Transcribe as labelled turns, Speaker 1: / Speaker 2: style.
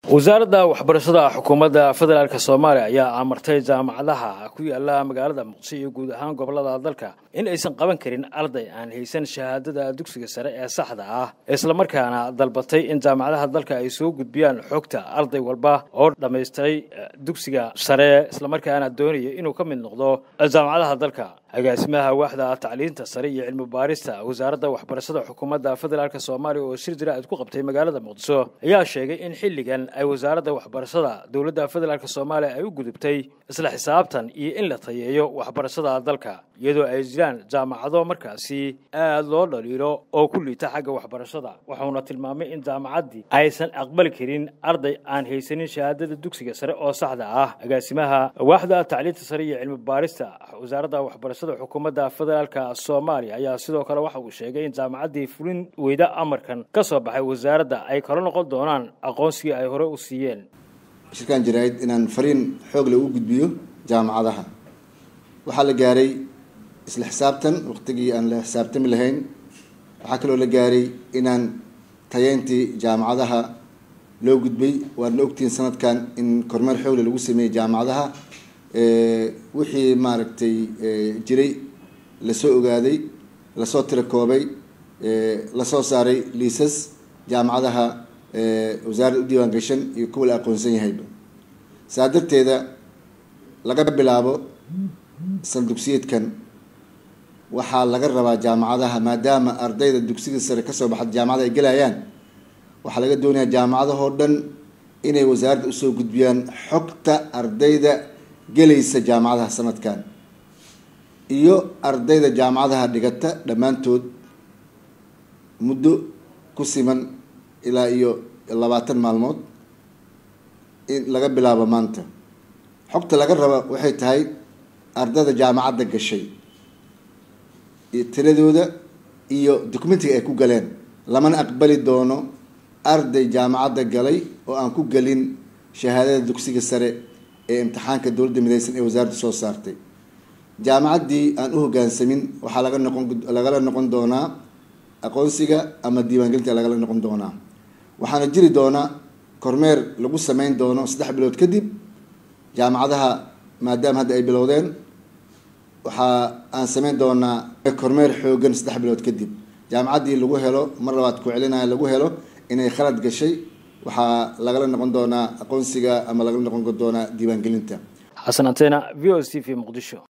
Speaker 1: wasaaradda waxbarashada xukuumadda federaalk soomaaliya ayaa amartay jaamacadaha ku yaala magaalada muqdisho iyo guud ahaan gobolada dalka in aysan qaban karin arday aan haysan shahaadada dugsiga sare ee saxda ah islamarkaana dalbatay in jaamacadaha dalka ay soo gudbiyaan xogta arday walba oo dhammaystiray dugsiga sare islamarkaana doonaya inuu ka mid noqdo jaamacadaha dalka agaasimaha waaxda tacliinta sare iyo cilmi baarista wasaaradda waxbarashada xukuumadda federaalk soomaaliya oo shir jira-id ku qabtay magaalada muqdisho ayaa sheegay in xilligan ay wasaaradda waxbarashada dowladda federaalk soomaaliya ay u gudubtay isla xisaabtan iyo in la tayeeyo waxbarashada dalka iyadoo ay jiraan jaamacado markaasi aad loo dhaliilo oo ku liita xagga waxbarashada wuxuuna tilmaamay in jaamacaddii aysan aqbali karin arday aan haysanin shahaadada dugsiga sare oo saxda ah agaasimaha waaxda tacliinta sare iyo cilmi baarista wasaaradda waxbarashada xukuumadda federaalk soomaaliya ayaa sidoo kale waxa uu sheegay in jaamacaddii fulin weyda amarkan ka soo baxay wasaaradda ay kala noqon doonaan aqoonsigii ay hore u siiyeen
Speaker 2: shirkaan jaraa'id inaan fariin xoog leh u gudbiyo jaamacadaha waxaa la gaaray isla xisaabtan waqtigii aan la xisaabtami lahayn waxaa kaloo la gaaray inaan tayeyntii jaamacadaha loo gudbay waadna ogtihiin sanadkan in kormeer xoogle lagu sameeyey jaamacadaha wixii maaragtay jiray lasoo ogaaday lasoo tirakoobay lasoo saaray liisas jaamacadaha wasaaradda u diiwaan gashan iyo kuwa la aqoonsan yahayba saa darteeda laga bilaabo saldugsiyeedkan waxaa laga rabaa jaamacadaha maadaama ardayda dugsiga sare kasoo baxda jaamacada ay gelayaan waxaa laga doonayaa jaamacadahoo dhan inay wasaaradda usoo gudbiyaan xogta ardayda gelaysa jaamacadaha sanadkan iyo ardayda jaamacadaha dhigata dhammaantood muddo ku siman ilaa iyo labaatan maalmood in laga bilaabo maanta xogta laga raba waxay tahay ardayda jaamacadda gashay tiradooda iyo documentiga ay ku galeen lamana aqbali doono arday jaamacadda galay oo aan ku gelin shahaadada dugsiga sare ee imtixaanka dowladda mideysan ee wasaaradda soo saartay jaamacaddii aan u hoggaansamin waxaa laga noqon lagala noqon doonaa aqoonsiga ama diiwaangelinta lagala noqon doonaa waxaana jiri doona kormeer lagu sameyn doono saddex bilood kadib jaamacadaha maadaama hadda ay bilowdeen waxaa aan sameyn doonaa kormeer xoogan saddex bilood kadib jaamacaddii lagu helo mar labaad ku celinaya lagu helo inay khalad gashay waxaa lagala noqon doonaa aqoonsiga ama lagala noqon doonaa diiwaangelinta
Speaker 1: xasan antena v o c v muqdisho